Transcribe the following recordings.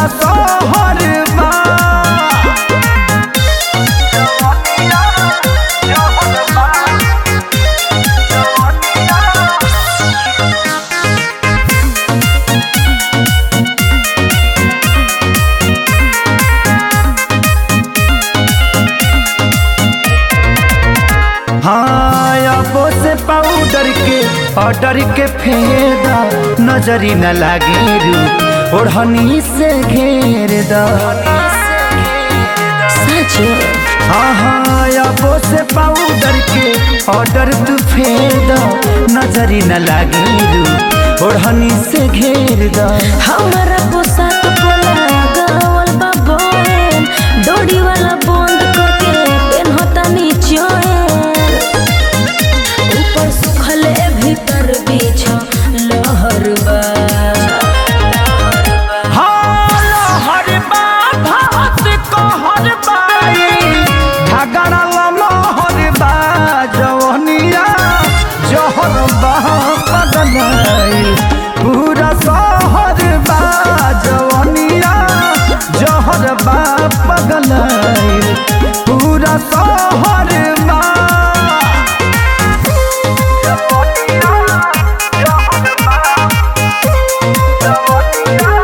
पूरा शहर बा हाँ अबो से पाउडर के ऑर्डर के फेदा नजरी न लागे रू ओढ़नी से घेर दा सच हाँ हाँ अबो से पाउडर के ऑर्डर तू फेदा नजरी न लागे रू ओढ़नी से घेर दा हमारा पोशाक पोला गावल बा बोन डोरी वाला बंद करके पेनहता नीचोए ऊपर सुखले भीतर बीछ लहर बा हाँ लहर बा भात कहर बाई झगड़ा लहर बा जवनिया जहर बा पगलाई पूरा शहर बा जवनिया जहर बा पगलाई पूरा शहर बा जवनिया जहर बा जवनिया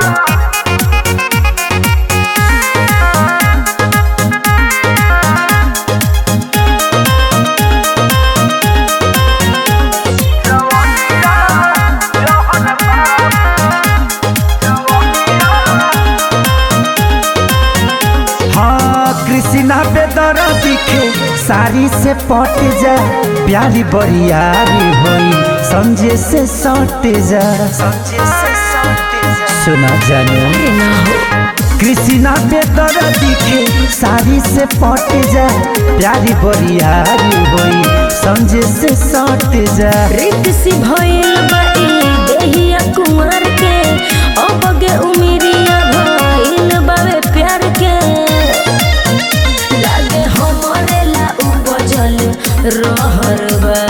हाँ कृष्णा पे दर दिखे साड़ी से पट जा प्यारी बरियारी होई समझे से सट जा सुना जानो ना हो कृष्णा पे दर दिखे साड़ी से पट जा प्यारी बरियारी होई समझे से सट जा रित सी भइल बा ई देहिया कुंवर के अब गे उमिरिया भइल बावे प्यार के लागे हमरे ला उपजल रहर बा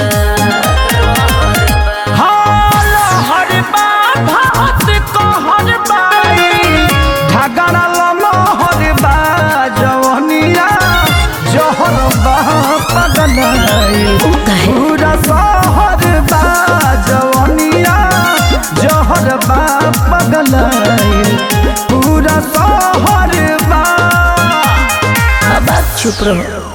हाँ लहर बा भात कहर बाई झगड़ा लहर बा जवनिया जहर बा पगलाई उ काहे पूरा शहर बा जवनिया जहर बा पगलाई पूरा शहर बा अब आप चुप रहो